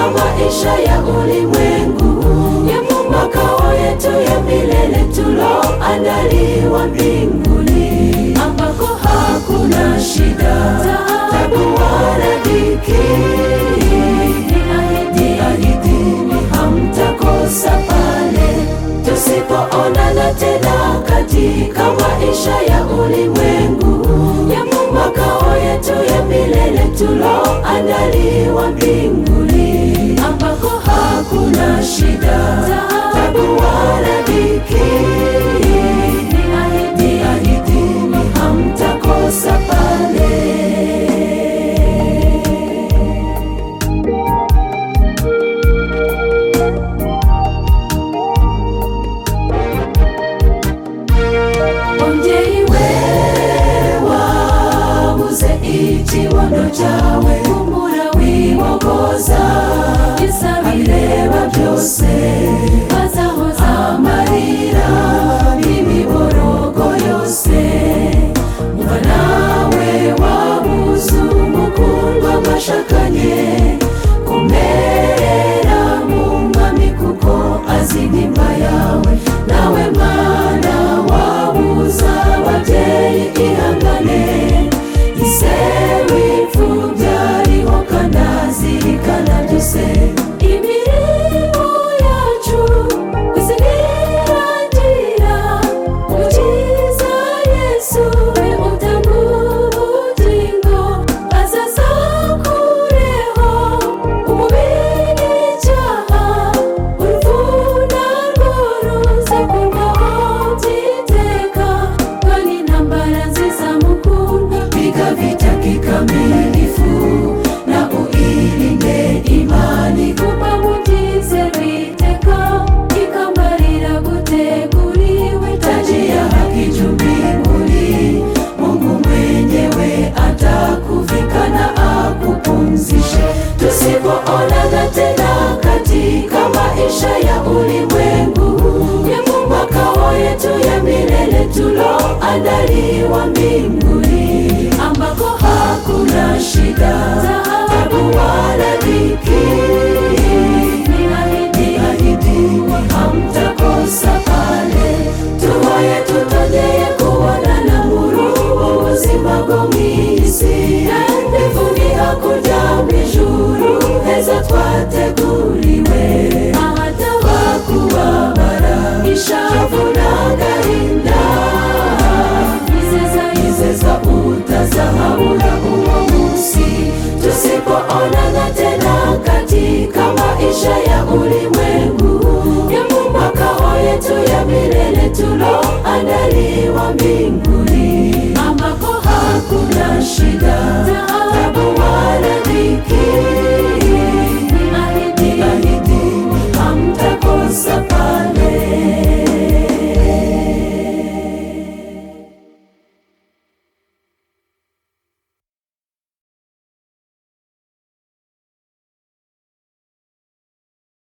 maisha ya ulimwengu ya makao yetu ya milele tuloandaliwa mbinguni, ambako hakuna shida, taabu wala dhiki. Ni ahidi, hamtakosa pale tusipoonana tena katika maisha ya ulimwengu ya makao yetu ya milele tuloandaliwa mbinguni, ambako hakuna shida, taabu wala dhiki. Ni ahidi, hamtakosa pale. Umubyeyi we wabuze ikibondo cyawe humura wibogoza abireba byose bazahoza amarira n'imiborogo yose umva nawe wabuze umukundwa mwashakanye kumerera mu mwami kuko azi nimba yawe nawe mwana wabuza ababyeyi ihangane isewe ipfu byariho kandi azirikana byose imirimo yacu kwisi nirangira umukiza yesu we utanga ubugingo azaza kureho umubiri icyaha uruvuna rworoze kurwaho byiteka kandi intambara nziza mukunda piga vita kikamilifu na uirinde imani kuba mugize witeka ikamba riraguteguriwe taji ya haki juu mbinguni mungu mwenyewe atakuvika na akupumzishe tusipoonana tena katika maisha ya ulimwengu ya makao yetu ya milele tuloandaliwa